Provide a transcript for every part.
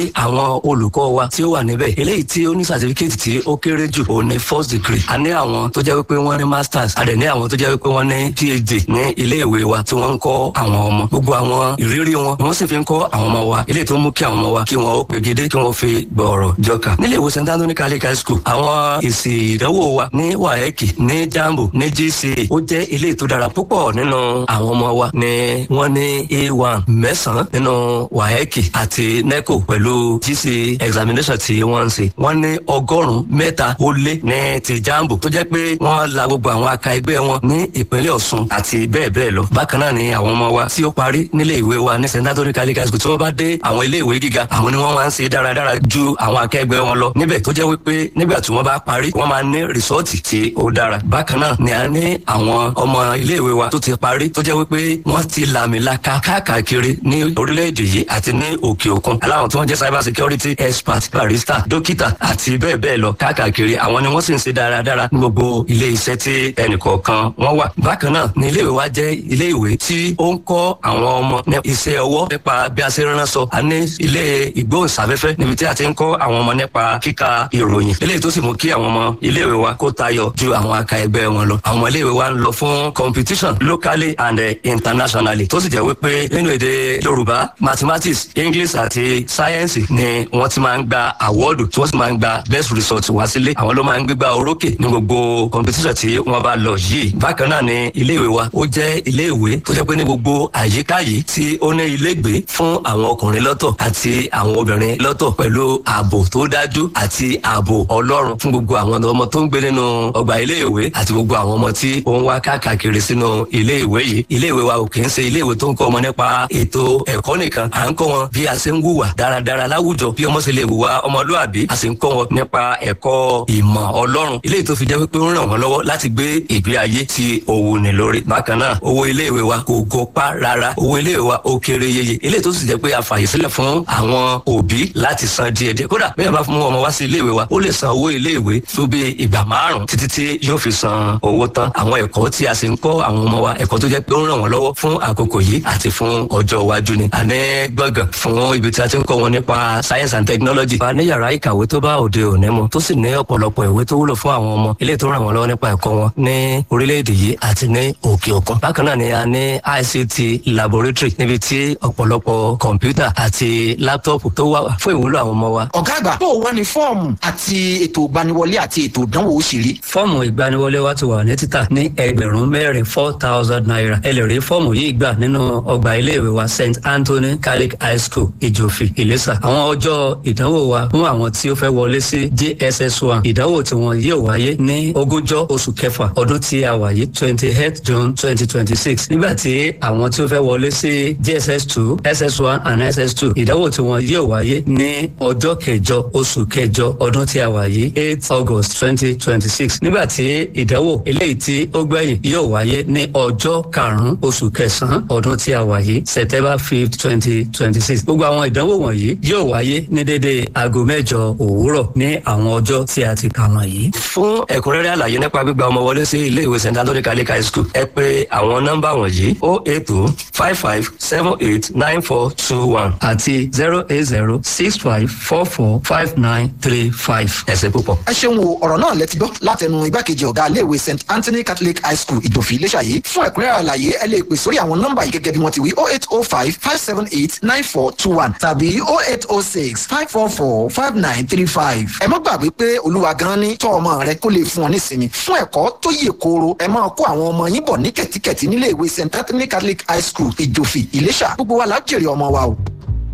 àwọn olùkọ́ wa tí ó wà níbẹ̀ eléyìí tí ó ní certificate tí ó kéré jù òun ni first degree a ní àwọn tó jẹ́ wípé wọ́n ní masters a dẹ̀ ní àwọn tó jẹ́ wípé wọ́n ní phd ní ilé ìwé wa tí wọ́n ń kọ́ àwọn ọmọ gbogbo àwọn ìrírí wọn ni wọ́n sì fi ń kọ́ àwọn ọmọ wa eléyìí tó mú kí àwọn ọmọ wa kí wọ́n ó pegedé kí wọ́n fi gbọ̀ọ̀rọ̀ jọkà nílé ìwé st anthony catholic high school àwọn èsì ìdánwò wa ní waec ní jambo ní gca ó jẹ́ eléyìí tó dára púpọ̀ nínú àwọn ọmọ wa ni wọ́n ní a1 mẹ́sàn-án nínú waec àti neco pẹ̀lú gca examination tí wọ́n ń ṣe wọ́n ní ọgọ́rùn-ún mẹ́ta ó lé ní ti jambo tó jẹ́ pé wọ́n la gbogbo àwọn aka ẹgbẹ́ wọn ní ìpínlẹ̀ ọ̀ṣun àti bẹ́ẹ̀ bẹ́ẹ̀ lọ bákan náà ni àwọn ọmọ wa tí ó parí nílé ìwé wa ní st anthony catholic high school tí wọ́n bá dé àwọn ilé ìwé gíga àwọn ni wọ́n máa ń ṣe dáradára ju àwọn akẹgbẹ́ wọn lọ níbẹ̀ tó jẹ́ wípé nígbà tí wọ́n bá parí wọ́n máa ní rìsọ́ọ̀tì tí ó dára bákan náà ni a ní àwọn ọmọ ilé ìwé wa tó ti parí tó jẹ́ wípé wọ́n ti làmìlaka káàkiri ní orílẹ̀-èdè yìí àti ní òkè òkun aláwọn tí wọ́n jẹ́ cyber security expert barista dókítà àti bẹ́ẹ̀ bẹ́ẹ̀ lọ káàkiri àwọn ni wọ́n sì ń ṣe dáradára ní gbogbo ilé iṣẹ́ tí ẹnìkọ̀ọ̀kan wọ́n wà bákan náà ni ilé ìwé wa jẹ́ ilé ìwé tí ó ń kọ́ àwọn ọmọ ní iṣẹ́ ọwọ́ nípa bí a ṣe ránṣọ a ní ilé ìgbóhùnsáfẹ́fẹ́ níbi tí a ti ń kọ́ àwọn ọmọ nípa kíka ìròyìn eléyìí tó sì mú kí àwọn ọmọ ilé ìwé wa kó tayọ ju àwọn aka ẹgbẹ́ wọn lọ àwọn ilé ìwé wa ń lọ fún competition locally and uh, internationally tó sì jẹ́ wípé nínú èdè yorùbá mathematics english àti science ni wọ́n ti máa ń gba àwọ́ọ̀dù tí wọ́n sì máa ń gba best result wá sílé àwọn ló máa ń gbégbá orókè ní gbogbo competition tí wọ́n bá lọ yìí bákan náà ni ilé ìwé wa ó jẹ́ ilé ìwé tó jẹ́ pé ní gbogbo àyíká yìí tí ó ní ilégbèé fún àwọn ọkùnrin lọ́tọ̀ àti àwọn obìnrin lọ́tọ̀ pẹ̀lú ààbò tó dájú àti ààbò ọlọ́run fún gbogbo àwọn ọmọ tó ń gbé nínú ọgbà ilé ìwé àti gbogbo àwọn ọmọ tí ó ń wá káàkiri sínú ilé ìwé yìí ilé ìwé wa ò kì í ṣe ilé ìwé tó ń kọ́ ọmọ nípa ètò ẹ̀kọ́ nìkan à ń kọ́ wọn bí a ṣe ń wùwà dáradára láwùjọ bí ọmọ ṣe lè wùwà ọmọlúàbí a sì ń kọ́ wọn nípa ẹ̀kọ́ ìmọ̀ ọlọ́run ilé tó fi jẹ́ pé ó ń ràn wọ́n lọ́wọ́ láti gbé ìgbé ayé tí òwò ní lórí bákan náà owó ilé ìwé wa kò gọpá rárá owó ilé ìwé wa ó kéré yeye ilé tó sì jẹ́ pé a fàyè sílẹ̀ fún àwọn òbí láti san díẹ̀ díẹ̀ kódà bí wọ́n bá fún ọmọ wá sí ilé ìwé wa ó lè san owó ilé ìwé tó bí ìgbà márùn títí tí yóò fi san owó tán àwọn ẹ̀kọ́ tí a sì ń kọ́ àwọn ọmọ wa ẹ̀kọ́ tó jẹ́ pé ó ń ràn wọ́n lọ́wọ́ fún àkókò yìí àti fún ọjọ́ iwájú ni àní gbọ̀ngàn fún ibi tí a ti ń kọ́ wọn nípa science and technology wa ní yàrá ìkàwé tó bá òde òní mu tó sì ní ọ̀pọ̀lọpọ̀ ìwé tó wúlò fún àwọn ọmọ ilé tó ràn wọ́n lọ́wọ́ nípa ẹ̀kọ́ wọn ní orílẹ̀-èdè yìí àti ní òkè òkun bákan náà ni a ní ict laboratory níbi tí ọ̀pọ̀lọpọ̀ kọ̀ǹpútà àti láptọ̀pù tó wà fún ìwúlò àwọn ọmọ wa. ọ̀gá àgbà bó o wá ní fọ́ọ̀mù àti ètò ìgbaniwọlé àti ètò ìdánwò ó sì rí. fọ́ọ̀mù ìgbaniwọlé wa ti wà ní títà ní ẹgbẹ̀rún mẹ́rin four thousand naira ẹ lè rí fọ́ọ̀mù yìí gbà nínú ọgbà iléèwé wa st anthony catholic high school ìjòfì ìlẹ́sà àwọn ọjọ́ ìdánwò wa fún àwọn tí ó fẹ́ wọlé sí jss one ìdánwò tí wọn yóò wáyé ní ogúnjọ́ oṣù kẹfà ọdún tí a wà yìí twenty eight june twenty twenty six nígbà tí àwọn tí ó fẹ́ wọlé sí jss two ss one and ss two ìdánwò tí wọn yóò wáyé ní ọjọ́ kẹjọ oṣù kẹjọ ọdún tí a wà yìí eight august twenty twenty six nígbà tí ìdánwò eléyìí tí ó gbẹ̀yìn yóò wáyé ní ọjọ́ karùn-ún oṣù kẹsàn-án ọdún tí a wà yìí september fifth twenty twenty six gbogbo àwọn ìdánwò wọ̀nyí yóò wáyé ní dédé aago mẹ́jọ òwúrọ̀ ní àwọn ọjọ́ tí a ti kà wọ̀nyí. fún ẹ̀kúnrẹ́rẹ́ àlàyé nípa gbígba ọmọ wọlé sí ilé ìwé st anthony catholic high school ẹ pé àwọn nọ́mbà wọ̀nyí o eight two five five seven eight nine four two one àti zero eight zero six five four four five nine three five. ẹ ṣé púpọ̀. ẹ ṣeun o ọ̀rọ̀ náà lẹ ti gbọ́ látẹnu igbákejì ọ̀gá iléèwé st anthony catholic high school ìdòfin iléṣà yìí fún ẹ̀kúnrẹ́rẹ́ àlàyé ẹ lè pè sórí àwọn nọ́mbà yìí gẹ́gẹ́ bí wọ́n ti wí oh eight oh five five seven eight nine four two one tàbí oh eight oh six five four four five nine three five. ẹ má gbàgbé pé olúwa gan ni tọ́ ọmọ rẹ kó lè fún ọ nísinmi fún ẹ̀kọ́ tó yè kooro ẹ máa kó àwọn ọmọ yín bọ̀ ní kẹ̀tíkẹ̀tí nílé ìwé st anthony catholic high school ìjòfì ìléṣà gbogbo wa lájèrè ọmọ wa o.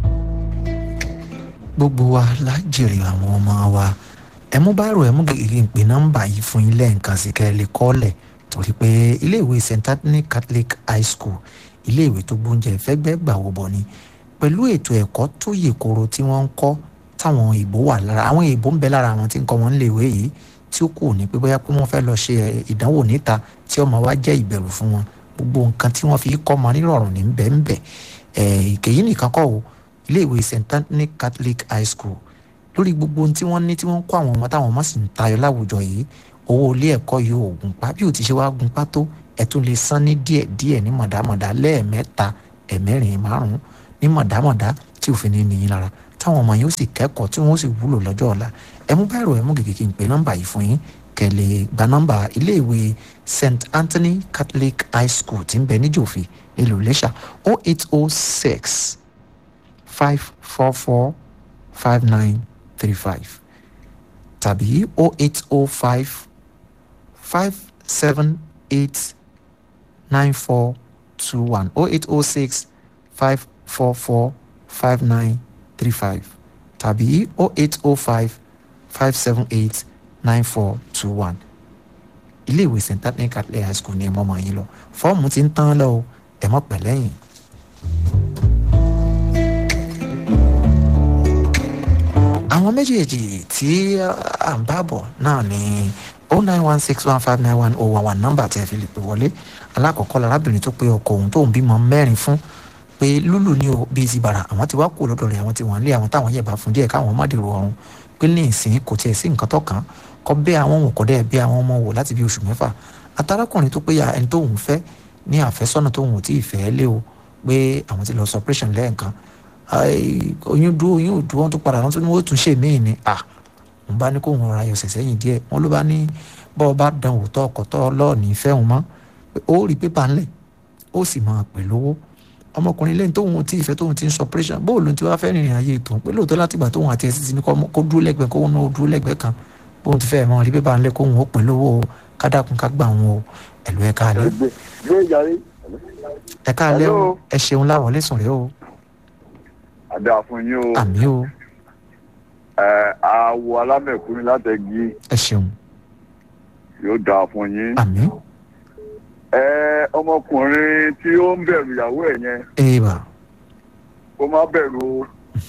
gbogbo wa la jèrè àwọn ọmọ wa ẹ mú báyìí ẹ mú gègé pé nọ́mbà yìí fún yín lẹ́ẹ̀kan sí kẹ́ ẹ lè kọ́lẹ̀ torí pé iléèwé st anthony catholic high school iléèwé tó gbóúnjẹ fẹ́gbẹ́ gbàwó bọ̀ ni pẹ̀lú ètò ẹ̀kọ́ tó yè koro tí wọ́n ń kọ́ táwọn ìbò wà lára àwọn ìbò ń bẹ lára àwọn tí ń kọ́ wọn léèwé yìí tí ó kù ní pé bóyá pé wọ́n fẹ́ lọ ṣe ìdánwò níta tí ọmọ wa jẹ́ ìbẹ̀rù fún wọn gbogbo nǹkan tí wọ́n fi kọ́ ọmọ nírọ̀rùn ní bẹ́ẹ̀nbẹ́ ìkèyí nìkan kọ́ o iléèwé st anthony catholic high school lórí gbogbo ohun tí wọ́n ní tí wọ́n ń kọ́ àwọn ọmọ táwọn ọmọ sì ń tayọ láwùjọ yìí owó ilé ẹ̀kọ́ yìí ò gùn pa bí ò ti ṣe wá gùn pa tó ẹ̀ tún lè san ní díẹ̀ díẹ̀ ní mọ̀dámọ̀dá lẹ́ẹ̀mẹ́ta ẹ̀mẹ́rin márùn-ún ní mọ̀dámọ̀dá tí òfin ní nìyí lára táwọn ọmọ yín ó sì kẹ́kọ̀ọ́ tí wọ́n ó sì wúlò lọ́jọ́ ọ̀la ẹ mú báyìí ẹ mú gègé kí n pè nọ́mbà yìí fún yín kẹ́ lè gba nọ́mbà iléèwé st anthony catholic high school tí ń bẹ níjòfì nílùú iléṣà o eight o six five four four five nine three five tàbí o eight o five five seven eight nine four two one o eight o six five four four five nine three five tàbí o eight o five five seven eight nine four two one iléèwé st anthony catholic high school ní ẹ mọ́mọ́ yín lọ fọ́ọ̀mù ti ń tán lọ o ẹ mọ̀ pẹ̀lẹ́yìn. àwọn méjèèjì tí à ń bá bọ̀ náà ni o nine one six one five nine one oh one one nọ́mbà tí ẹ fi lè pè wọlé alákọ̀ọ́kọ́ lárábìnrin tó pé ọkọ òun tóun bímọ mẹ́rin fún pé lúlù ní o bíi ti bàrà àwọn ti wá kú lọ́dọ̀ rẹ̀ àwọn ti wọ́n lé àwọn táwọn yẹ̀bá fún díẹ̀ káwọn má dèrò ọ̀run pé ní ìsìn kò tiẹ̀ sí nǹkan tó kàn kọ́ bẹ́ àwọn òun kọ́ dẹ́ bẹ́ àwọn ọmọ wò láti bí oṣù mẹ́fà atarákùnrin tó pé ya ẹni tóun fẹ́ ní àfẹ́sọ́nà tóun ò tí ì fẹ́ lé o pé àwọn ti lọ suppression lẹ́ẹ̀kan oyún dúró oyún ò dúró wọn tó padà wọn tó ní wọn ó tún ṣe míì ni à ń bá ní kó wọn ra ayọ̀sẹ̀ sẹ́yìn díẹ̀ wọn ló bá ní bọ́ ọ bá dán òótọ́ ọkọ̀ tọ́ lọ́ọ̀nì ìfẹ́ òun mọ́ ó rí pépà ńlẹ̀ ó sì máa pè lówó ọmọkùnrin lẹ́yìn tóun tí ìfẹ́ tóun ti ń suppression bóòlù tí wàá fẹ́ rìnrìn ayé tòun pé lóòótọ́ látìgbà tóun àti ẹ̀sìn ti ní kó dúró lẹ́gbẹ̀ẹ́ kóun náà dúró lẹ́gbẹ̀ẹ́ kan bóun ti fẹ́ mọ́ rí pépà ńlẹ̀ kóun ó pè lówó kádàkùn ká gbà wọn o ẹ̀lú ẹ̀ka alẹ́ ẹ̀ka alẹ́ o ẹ ṣeun láwọ̀ lẹ́sùn rẹ o àdá fún yín o àmì o ẹ àwọ alámẹ̀kúnrin látẹ̀gí ẹ ṣeun yóò dáa fún yín àmì ẹ ọmọkùnrin tí ó ń bẹ̀rù ìyàwó ẹ̀ yẹn èèbà kó má bẹ̀rù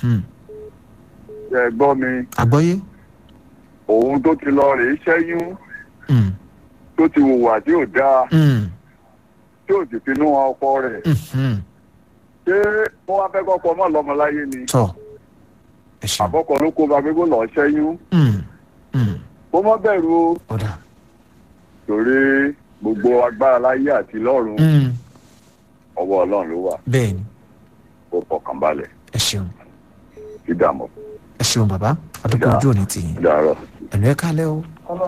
ẹ gbọ́ mi àgbọ́yé òun tó ti lọ rèé ṣẹ́yún Mm, tó ti hùwà tí ò dáa mm, tí ò sì finú ọkọ rẹ̀ mhm. ṣé wọ́n wá fẹ́ kọ́kọ́ mọ́ lọ́mọláyé ni tọ́ ẹ ṣeun àbọ̀kọ̀ ló kó ba pé kó lọ́ọ́ ṣẹ́yún Mm, mm, kó má bẹ̀rù o ọ̀dà torí gbogbo agbára láyé àti lọ́run Mm, ọwọ́ ọlọ́run ló wà bẹ́ẹ̀ ni kó fọkàn balẹ̀ ẹ ṣeun kí dààmú ẹ ṣeun bàbá àdúgbò Dà. ojú òní tì yín dàárọ̀. ẹ̀lú ẹ̀ka alẹ́ o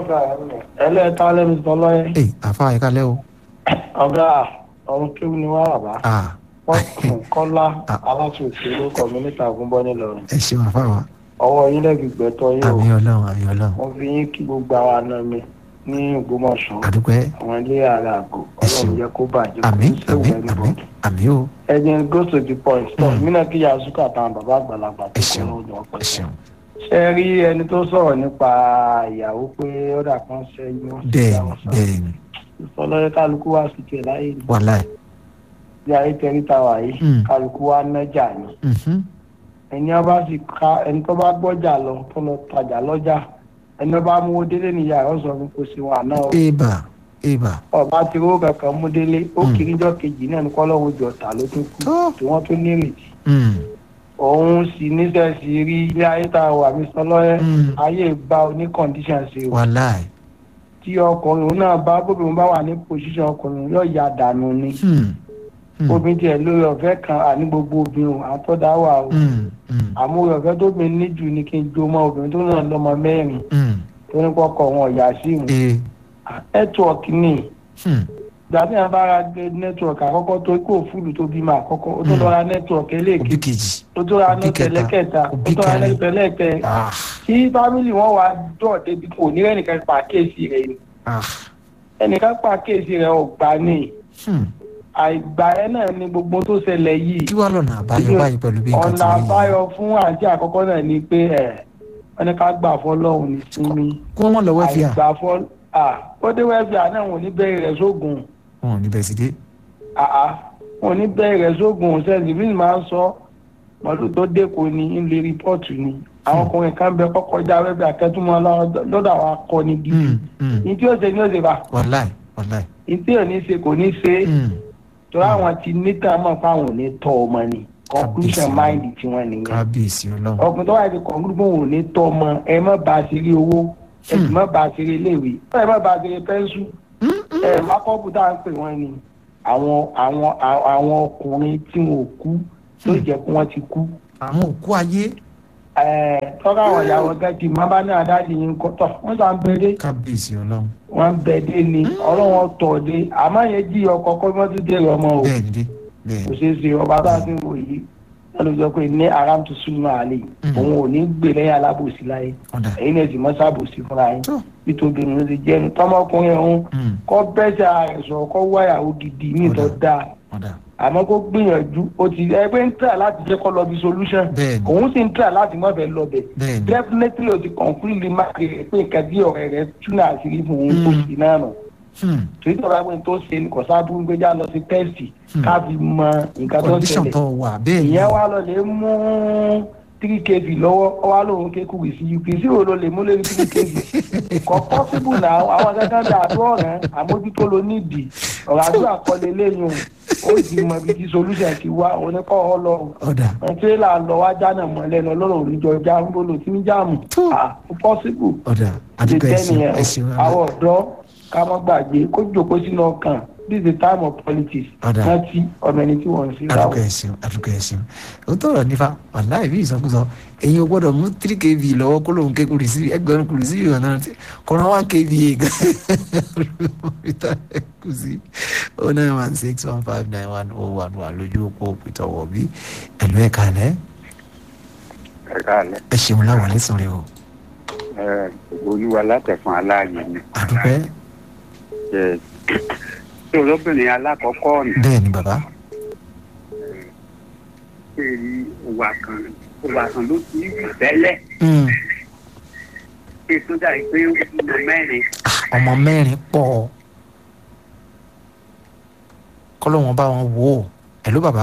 ẹlẹ́ta lẹ́nu tọ́lọ́yẹ ẹ̀ àfa ẹ̀ka alẹ́ o ọ̀gá ọ̀run kéwù ni wá bàbá ah wọ́n kùn kọ́lá Ah. aláṣòfin lórúkọ mi níta àgúnbọ́ nílọrin ẹ ṣeun àfa wa ọwọ́ yín lẹ́gbẹ̀gbẹ́ tọ́ yín o àmì ọlọ́run àmì ọlọ́run wọ́n fi yín kí gbogbo àwọn àna mi ní ògbómọ̀ṣọ́ àdúgbò ẹ àwọn ilé ààrẹ àgọ́ Ẹ ṣeun. ọlọ́run jẹ́ kó bàjẹ́ àmì kó àmì sí àmì ìwé àmì o ẹ̀jẹ̀ go to the point stop Mm. mí náà kí yazuka àtàwọn bàbá àgbàlagbà ẹ tó kọ́ ṣeun lọ́dọ̀ ẹ ọ̀pẹ̀ ṣeun ṣe rí ẹni tó sọ̀rọ̀ nípa ìyàwó pé ó dà kan ṣẹ́yìn ó sì bẹ́ẹ̀ dáhùn ni sọ bẹ́ẹ̀ ni ìfọlọ́yẹ kálukú wá sí tiẹ̀ láyé ni wàláì bí ayé tẹrí ta wà yìí Mm. kálukú wá nájà ni mhm, ẹni ọba sì ka ẹni tó bá gbọ́jà lọ tó lọ tajà lọ́jà ẹni ọba mú délé níyà ọ sọ fún kò sí wọn àná o. èèbà èèbà ọba ti rówó kankan mú délé ó Mm. kiri jọ kejì náà ní kọ́lọ́wọ́ jọ ta ló tún kú tó tí wọ́n tún nírètí. mm, òun sì níṣẹ́ sí rí ilé ayé tá a wà mí sọ lọ́yẹ́ Mm. ayé gba oní condition sí o wàláì tí ọkùnrin òun náà bá bóbìnrin bá wà ní position ọkùnrin yóò ya dànù ni Hmm, hmm, obìnrin tiẹ̀ lórí ọ̀fẹ́ kan àní gbogbo obìnrin àtọ́dá wà o hmm, hmm, àmúrò ọ̀fẹ́ tóbi níjù ni kí n jó mọ́ obìnrin tó náà lọ́mọ mẹ́rin hmm, tó ní kọ́kọ́ wọn ọ̀yà sí ìmù ee, nẹ́tíwọ̀kì ni hmm, ìgbà tí wọn bá ra nẹ́tíwọ̀kì àkọ́kọ́ tó kó fúlù tó bímọ àkọ́kọ́ ó tó lọ ra nẹ́tíwọ̀kì òbí eléèké kejì ó tó ra òbí nẹ́tíwọ̀kì kẹta, ẹlẹ́kẹta ó òbí tó ra kẹrin. nẹ́tíwọ̀kì ẹlẹ́kẹ ah kí fámìlì wọn wá dọ̀ débi kò ní rẹ́nìkan pa kéèsì rẹ̀ ni ah ẹnìkan pa kéèsì rẹ̀ ọ̀gbà ni hmm. àìgbà ẹ náà ni gbogbo tó ṣẹlẹ̀ yìí kí wàá lọ́nà àbáyọ báyìí pẹ̀lú bí nǹkan ti ọ̀nà rí yìí àbáyọ fún àǹtí àkọ́kọ́ náà ni pé ẹ̀ wọ́n ní ká gbà fọlọ́hún ní sinmi kí wọ́n lọ wẹ́fìà àìgbà fọ́ à ó dé wẹ́fìà náà wọn ò ní bẹ́ẹ̀ rẹ̀ sógun wọn ò ní bẹ̀ sí dé àá wọn ò ní bẹ́ẹ̀ rẹ̀ sógun sẹ́ẹ̀sì bí màá sọ mọ́tò tó dẹ́kun ní ilé rìpọ́ọ̀tù ni àwọn ọkùnrin kan bẹ kọ́kọ́ já wẹ́fìà akẹ́tùmọ́ lọ́dọ̀ àwọn akọni gidi Hmm, hmm, ní tí ó ṣe ní ó ṣe bá wàláì wàláì ní tí ò ní ṣe kò ní ṣe hmm, torí àwọn ti níta mọ̀ fáwọn ò ní tọ́ ọmọ ni conclusion Kábíyèsí. mind tiwọn nìyẹn kábíyèsí ọlọ́run ọkùnrin tó wà ní kọ̀ǹgùrùgbọ̀n ò ní tọ́ ọmọ ẹ má ba àṣírí owó ẹ sì má ba àṣírí iléèwé ẹ má ba àṣírí pẹ́ńsù ẹ má kọ́ọ̀bù tá à ń pè wọ́n ni àwọn àwọn àwọn ọkùnrin tí wọn ò kú tó jẹ́ pé wọ́n ti kú àwọn òkú ayé tọ́ka àwọn ìyàwó gẹ́gì má bá ní àdáàdì yín kọ́ tọ̀ wọ́n sàn bẹ́ẹ̀dẹ́ kábíyèsí ọlọ́run wọ́n bẹ́ẹ̀dẹ́ ni ọlọ́wọ́n tọ̀ dé àmọ́ yẹn jí ọkọ̀ kọ́ mọ́tò dé ọmọ o bẹ́ẹ̀ ni dé bẹ́ẹ̀ kò ni ṣeé ṣe ọba bá ti ń wò yìí lọ́dún sọ pé ní aram tó súnmọ́ àlè òun ò ní gbè lẹ́yìn alábòsí láyé ọ̀dà ẹ̀yin náà sì mọ́ sábòsí fúnra yín tó nítorí òun ti jẹ́ ẹni tọ́mọkùnrin ọ̀hún mm, kọ́ bẹ́sẹ̀ ààrẹ sọ̀rọ̀ kọ́ wáyàwó gidi ní ìtọ́ Ọ̀dà. dáa ọ̀dà àmọ́ kó gbìyànjú ó ti ẹgbẹ́ ń tà láti jẹ́ kọ́ lọ bí solution bẹ́ẹ̀ ni òun sì ń tà láti mọ̀ bẹ́ẹ̀ lọ bẹ̀ bẹ́ẹ̀ ni definitely o ti conclude má kéré pé nǹkan bí ọ̀rẹ́ rẹ túnà àṣírí fún òun tó sì náà nù hmm, torí tó bá gbé tó ṣe ní kò sábà ń gbéjà lọ sí tẹ́sì ká fi mọ nǹkan tó ń condition ṣẹlẹ̀ tó wà bẹ́ẹ̀ ni ìyẹn wá lọ lè mú three kv lọ́wọ́ ọ wá lóun kéku wì sí uk sí òun ló lè mú lórí three kv kò possible náà àwọn kankan bí àdó ọ̀rẹ́ àmójútó ló nídìí ọ̀rọ̀ àdúrà kọ́lé lẹ́yìn o ó ti mọ ibi tí solution ti wá oníkọ́ ọ lọ ọ̀dà tírélà lọ wá jánà mọ́ lẹ́nu ọlọ́run oníjọ já ń bolo tí ń jáàmù Tó. ah possible ọ̀dà àdúgbò ẹ̀sìn ẹ̀sìn àwọn ọ̀dọ́ ká má gbàgbé kó jòkó sínú ọkàn this is the time of politics Ọ̀dà. rántí ọmọ ẹni tí wọ́n ń sí àdúgbò ẹ̀sìn àdúgbò ẹ̀sìn ó tọrọ nífa wàláì bí ìsọkúsọ èyí ò gbọ́dọ̀ mú three kv lọ́wọ́ kó lóun ké kúrì sí ẹgbẹ̀rún kúrì sí ìwọ̀n náà kọ́nà one kv gan kù sí oh nine one six one five nine one oh one one lójú òpó peter wọ̀bí ẹ̀lú ẹ̀ka alẹ́ ẹ̀ka alẹ́ ẹ ṣeun láwọn lẹ́sàn rẹ o ẹ̀ olúwa látẹ̀fún aláàyè ni àdúpẹ́ ẹ̀ tí olóbìnrin alákọ̀ọ́kọ́ ọ̀nà bẹ́ẹ̀ ni bàbá ṣe rí ìwà kan ìwà kan ló ti rí tẹ́lẹ̀ Mm, pé tó dàbí pé ó ti mọ mẹ́rin ọmọ mẹ́rin pọ̀ kọ́lọ́wọ́n bá wọn wò ó ẹ̀lú bàbá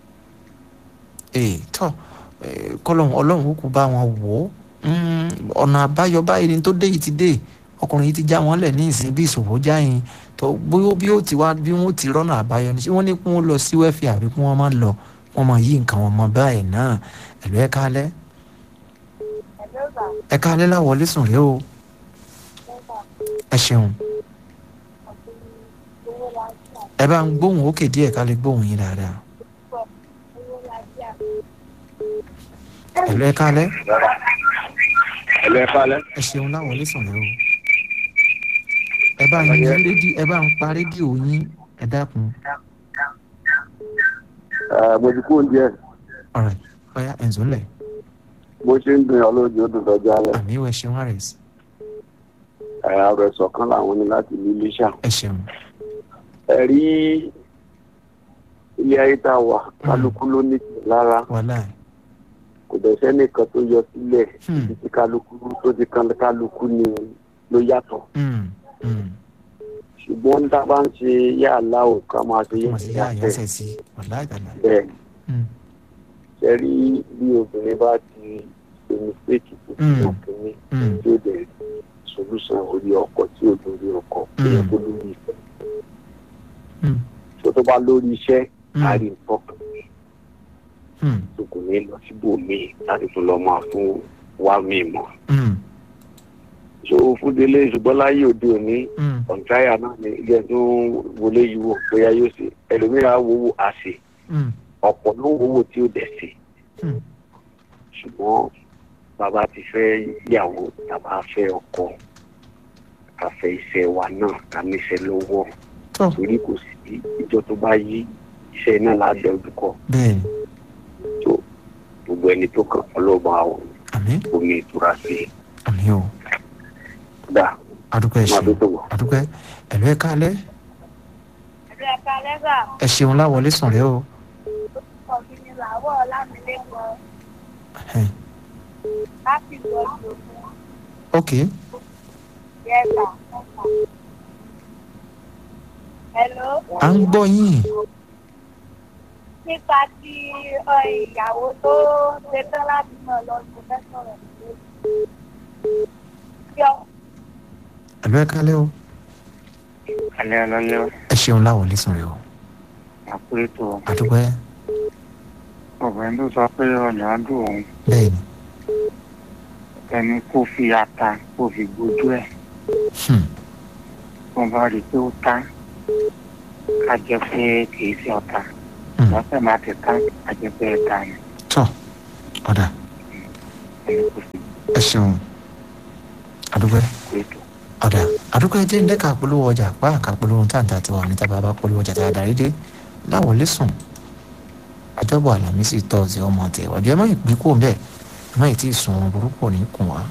ee tọ́ eh, kọ́lọ́wọ́n ọlọ́run ó kú bá wọn wò ó Mm, ọ̀nà àbáyọ báyìí ni tó dé yìí ti dé ọkùnrin yìí ti já wọn lẹ̀ ní ìsìn bí ìṣòwò jáyìn tó bóyá bí ó ti wá bí wọ́n ti rọ́nà àbáyọ ni ṣé wọ́n ní kí wọ́n lọ sí wẹ́fì àbí kí wọ́n má lọ wọ́n máa yí nǹkan wọn mọ báyìí náà ẹ̀lú ẹ̀ka alẹ́ ẹ̀ka alẹ́ láwọlé sùn rèé o ẹ ṣeun ẹ bá ń gbóhùn òkè díẹ̀ ká lè gbóhùn yín dáadáa ẹ̀lú ẹ̀ka alẹ́ ẹ̀lú ẹ̀ka alẹ́ ẹ ṣeun láwọlé sùn rèé o ẹ bá ń yí rédíò ẹ bá ń pa rédíò yín ẹ dákun mo ti kú oúnjẹ ọ̀rẹ́ ọ̀yá ẹ̀ǹzọ́ lẹ̀ bó ṣe ń dun ọlọ́jọ́ ó dùn lọ́jọ́ alẹ́ àmì ìwẹ̀ ṣeun àrẹ̀s ẹ̀yà rẹ̀ sọ̀kan làwọn ní láti ní iléṣà ẹ ṣeun ẹ̀rí ilé ayé tá a wà kálukú ló ní tì lára wàhálà kò dẹ̀ sẹ́nìkan tó yọ sílẹ̀ Hmm. ibi tí kálukú tó ti kan kálukú ni ló yàtọ̀ Mm, mm. ṣùgbọ́n ń dábàá ń ṣe yá aláwọ̀ ká máa ṣe mo sì yá yá àyànṣẹ́ sí wàhálà ìtàlá bẹ́ẹ̀ Mm, ṣẹ́rí bí obìnrin bá ti ṣe mistake tó ti Hmm. mọ̀ kínní mm, tí ó dẹ̀ solúsàn orí ọkọ̀ tí ò lórí ọkọ̀ Hmm. ìyẹn tó lórí ìfẹ́ mm, tó tó bá lórí iṣẹ́ Hmm. á rí nǹkan kan mm, tó kò ní lọ síbòmíì láti tún lọ máa fún wá míì mọ́ mm, so fúdélé ṣùgbọ́n láyé òde òní mm, ọ̀ntáyà náà ni ilé tó ń wọlé yìí wò bóyá yóò ṣe ẹlòmíràn á wowó àṣẹ mm, ọ̀pọ̀ ló ń wowó tí ó dẹ̀ ṣe mm. ṣùgbọ́n bàbá ti fẹ́ yàwó tàbá fẹ́ ọkọ ká fẹ́ iṣẹ́ wa náà ká níṣẹ́ lọ́wọ́ tọ́ torí kò sí ìjọ tó bá yí iṣẹ́ náà lábẹ́ ojúkọ bẹ́ẹ̀ ni tó gbogbo ẹni tó kàn ọlọ́ba àmì omi ìtura sí i àmì o dá adúpẹ́ ẹ máa ṣeun tó tó wọ̀. adúpẹ́ ẹ̀lú ẹ̀ka alẹ́ ẹ̀rọ ẹ̀ka lẹ́gà ẹ ṣeun láwọlé sùn rẹ o ọ̀gbìn ni làwọ̀ lámìlẹ́kọ̀ọ́ Ẹn, láti lọ ìlòkùn ok yẹ́ta. Hello. à ń gbọ́ yín nípa ti ọ, ìyàwó tó ṣetán láti mọ̀ lọ sí fẹ́ sọ̀rọ̀ sí ọ ẹ̀lú ẹ̀ka alẹ́ o alẹ́ ọlọ́lẹ́ ẹ ṣeun láwọlé sùn rẹ o àpérètò adúpẹ́ ọ̀gbẹ́ni tó sọ pé ọ̀nà àdùn òun bẹ́ẹ̀ ni ẹni kó fi ata kó fi gbójú ẹ̀ Hmm, tó bá rí i pé ó tán ká jẹ́ pé kì í ṣe ọ̀tá hmm. lọ́sẹ̀ máa ti tán ká jẹ́ pé ẹ̀ta ni. tọ́ ọ̀dà ẹ kò sí ẹ ṣeun àdúgbò kó ètò. ọ̀dà àdúgbò ẹ jẹ́ ń dẹ́ka polówó ọjà pa àká polówó táǹtà tí wọ́n ní tábà bá polówó ọjà tá a darí dé láwọlé sùn àjọbọ̀ àlàmísì tọ́sí ọmọ tẹ̀ ọ̀dọ̀ ẹ má ìpín kò bẹ́ẹ̀ ẹ má ì tí ì sùn oorun burúkú ní kùn wá.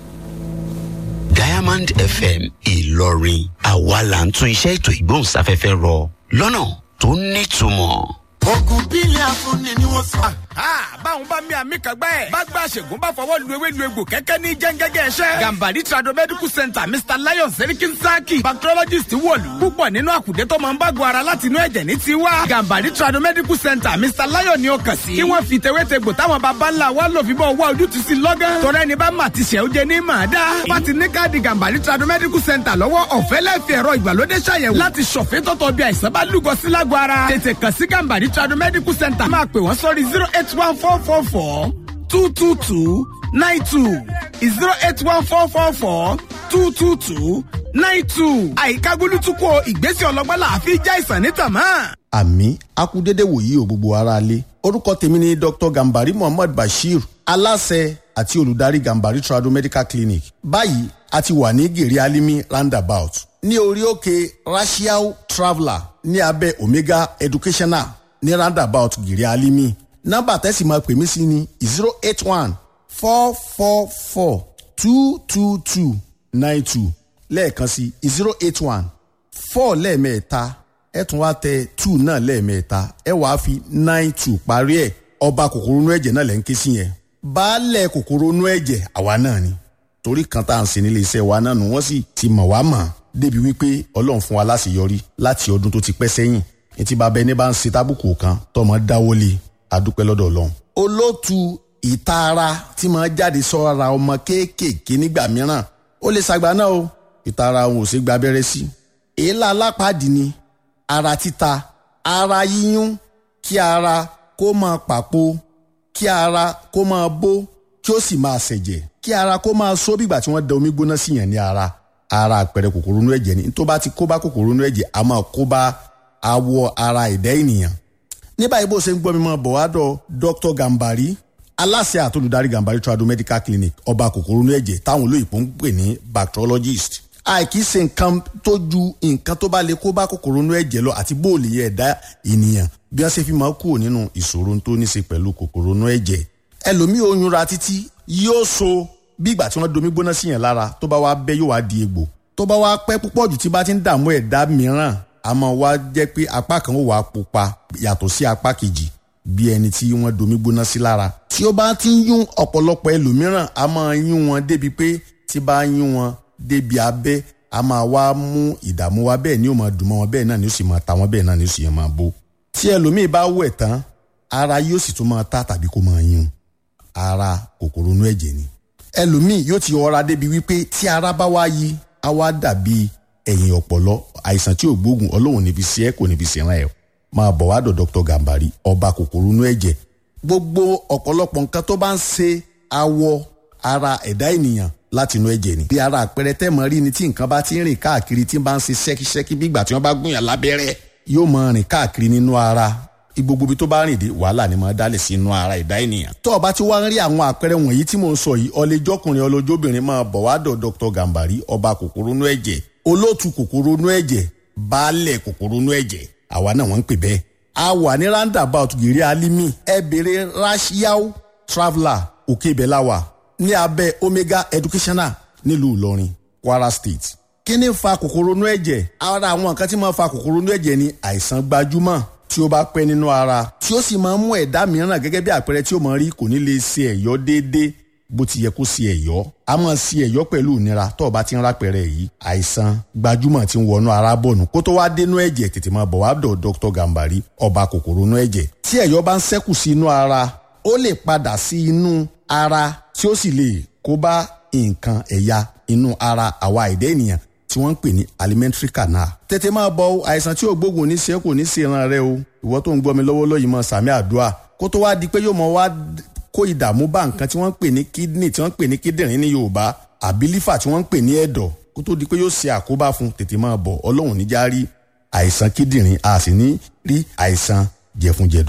diamond fm ìlọrin àwa là ń tún iṣẹ́ ètò ìgbóhùnsáfẹ́fẹ́ rọ lọ́nà tó nítumọ̀. ogun bílẹ̀ afúnni ni wọ́n sọ. báwọn bá mi àmì kan gbẹ́. bá gba àṣègùn bá fọwọ́ lu ewé lu egbò kẹ́kẹ́ ní jẹ́ngẹ́gẹ́ ẹ̀ṣẹ́. gambari trado medical center mr lion serikin saki bacteriologist wọ̀lú. púpọ̀ nínú àkùdé tó máa ń bágun ara láti inú ẹ̀jẹ̀ ní tiwa. gambari trado medical center mr lion ni ó kàn sí. kí wọ́n fi tewétegbò táwọn baba ńlá wa lò fi bọ́ wá ojútùú sí lọ́gán. tọ́rẹ́ ni bá mà ti ṣẹ́ ó jẹ ní màá dá. bá ti ní káàdì gambari trado medical center lọ́wọ́ ọ̀fẹ́ lẹ́fẹ̀ẹ́ ẹ̀rọ ìgbàlódé ṣàyẹ̀wò láti ṣọ̀fẹ́ tọ́tọ̀ bí àìsàn bá lúgọ sí lágọ̀ ara. tètè kàn sí gambari trado medical center máa pè wọ́n sórí zero eight one four four four two two two nine two zero eight one four four four two two two nine two. àyíká gbólútúkọ ìgbésẹ̀ ọlọ́gbọ́n là á fi já ìsàn ní tàmá. àmì akúdédé wòyí ò gbogbo ara lé orúkọ tèmi ni dr gambari muhammad bashir aláṣẹ àti olùdarí gambari trado medical clinic báyìí a ti wà ní gèrè alimi roundabout ní orí òkè racial traveller ní abẹ́ omega educational ní roundabout gèrè alimi nọ́mbà tẹ́sí máa pè mí sí ni zero eight one four four four two two two nine two lẹ́ẹ̀kan sí zero eight one four lẹ́ẹ̀mẹ́ta ẹ tún wá tẹ two náà lẹ́ẹ̀mẹ́ta ẹ wàá fi nine two parí ẹ̀ ọba kòkòrò inú ẹ̀jẹ̀ náà lẹ́ ń ké sí yẹn baálẹ̀ kòkòrò inú ẹ̀jẹ̀ àwa náà ni torí kan tá à ń sin nílé iṣẹ́ wa náà nù wọ́n sì ti mọ̀ wá mọ̀ débi wípé ọlọ́run fún wa láṣeyọrí láti ọdún tó ti pẹ́ sẹ́yìn ní ti bàbá ẹni bá ń ṣe tábùkù kan tọmọ dáwọ́lé adúpẹ́ lọ́dọ̀ ọlọ́run. olóòtú ìtaara tí máa jáde sọ́ra ọmọ kéékèèké nígbà mìíràn ó lè ṣàgbà náà o ìtaara òun ò ṣe gba abẹ́rẹ́ sí. èélá alápàdé ni ara títa ara yíyún kí ara kó máa pàpò kí ara kó máa bó kí ó sì máa ṣẹ̀jẹ̀ kí ara kó máa só bígbà tí wọ́n da omi gbóná sí yàn ní ara ara àpẹẹrẹ kòkòrò inú ẹ̀jẹ̀ ni tó bá ti kó bá kòkòrò inú ẹ̀jẹ̀ a máa kó bá awọ ara ẹ̀dá ènìyàn ní báyìí bó ṣe ń gbọ́ mi mọ́ bọ̀wádọ́ dr gambari aláṣẹ àtolùdarí gambari trado medical clinic ọba kòkòrò inú ẹ̀jẹ̀ táwọn olóyìnbó ń pè ní bacteriologist àìkí ṣe nǹkan tó ju nǹkan tó bá lè kó bá kòkòrò inú ẹ̀jẹ̀ lọ àti bóòlì ẹ̀dá ènìyàn bí wọ́n ṣe fi máa kúrò nínú ìṣòro tó ní ṣe pẹ̀lú kòkòrò inú ẹ̀jẹ̀ ẹlòmíì oyún ra títí yóò so bí ìgbà tí wọ́n domi gbóná sí yẹn lára tó bá wá bẹ́ yóò wá di egbò tó bá wá pẹ́ púpọ̀ jù tí bá ti ń dààmú ẹ̀dá mìíràn a máa wá jẹ́ pé apá kan ó wà á pupa yàtọ̀ sí apá kejì bí ẹni tí wọ́n domi gbóná sí lára. tí ó bá ti ń yún ọ̀pọ̀lọpọ̀ ẹlòmíràn a máa yún wọn débi pé tí bá yún wọn débi abẹ́ a máa wá mú ìdààmú wa bẹ́ẹ̀ ni ó máa dùn mọ́ wọn bẹ́ẹ̀ náà ni ó sì máa ta wọn bẹ́ẹ̀ náà ni ó sì máa bó. tí ẹlòmíì bá wẹ̀ tán ara yóò sì tún máa ta tàbí kó máa yún ara kòkòrò inú ẹ̀jẹ̀ ni. ẹlòmíì yóò ti ọra débi wípé tí ara bá wá yí á wá dàbí ẹ̀yìn ọ̀pọ̀lọ́ àìsàn tí ò gbóògùn ọlọ́run níbi sí ẹ kò níbi sí ẹran ẹ̀ máa bọ̀ wá dọ̀ dr gambari ọba kòkòrò inú ẹ̀jẹ̀ gbogbo ọ̀pọ̀lọpọ̀ nǹkan tó bá ń ṣe awọ ara ẹ̀dá ènìyàn láti inú ẹ̀jẹ̀ ni. bí ara àpẹẹrẹ tẹ́mọ̀ rí ni tí nǹkan bá ti ń rìn káàkiri tí bá ń ṣe ṣẹ́kíṣẹ́kí bí ìgbà tí wọ́n bá gúnyàn lábẹ́rẹ́ yóò máa rìn káàkiri nínú ara gbogbo ibi tó bá rìn dé wàhálà ni máa dálẹ̀ sí inú ara ẹ̀dá ènìyàn. tó o bá ti wá ń rí àwọn àpẹẹrẹ wọ̀nyí tí mò ń sọ yìí ọlẹ́jọ́kùnrin ọlọ́jọ́bìnrin máa bọ̀ wá dọ̀ dr gambari ọba kòkòrò inú ẹ̀jẹ̀ olóòtú kòkòrò inú ẹ̀jẹ̀ baálẹ̀ kòkòrò inú ẹ̀jẹ̀ àwa náà wọ́n ń pè bẹ́ẹ̀. a wà ní roundabout gèrè alimi ẹ bèrè rashiao traveller òkè ìbẹ̀láwà ní abẹ́ omega educational nílùú ìlọrin kwara state. kí ni fa kòkòrò inú ẹ̀jẹ̀ ara àwọn nǹkan tí máa fa kòkòrò inú ẹ̀jẹ̀ ni àìsàn gbajúmọ̀ tí ó bá pẹ́ nínú ara tí ó sì máa ń mú ẹ̀dá mìíràn gẹ́gẹ́ bí àpẹẹrẹ tí ó máa rí kò ní lè ṣe ẹ̀yọ́ déédéé bó ti yẹ kó ṣe ẹ̀yọ́ a máa ṣe ẹ̀yọ́ pẹ̀lú ìnira tó o bá ti ń rápẹ̀rẹ̀ yìí àìsàn gbajúmọ̀ tí ń wọnú ara bọ̀nù kó tó wá dénú ẹ̀jẹ̀ tètè máa bọ̀ wá dọ̀ dr gambari ọba kòkòrò inú ẹ̀jẹ̀ tí ẹ̀yọ́ bá ń ṣẹ́kù sí inú ara ó lè padà sí inú ara tí ó sì lè kó bá nǹkan ẹ̀yà inú ara àwa ẹ̀dá ènìyàn tí wọ́n ń pè ní alimentary canal. tètè máa bọ àìsàn tí ò gbógun ní ṣe kò ní ṣe ìran rẹ o ìwọ tó ń gbọ́ mi lọ́wọ́lọ́wọ́ yìí mọ sàmì àdúrà kó tó wá di pé yóò mọ wá kó ìdààmú bá nǹkan tí wọ́n ń pè ní kidney tí wọ́n ń pè ní kíndìnrín ní yorùbá àbí lífà tí wọ́n ń pè ní ẹ̀dọ̀ kó tó di pé yóò ṣe àkóbá fún tètè máa bọ̀ ọlọ́run níjà rí àìsàn kíndìnrín a sì ní rí àìsàn jẹ̀funjẹ̀dọ̀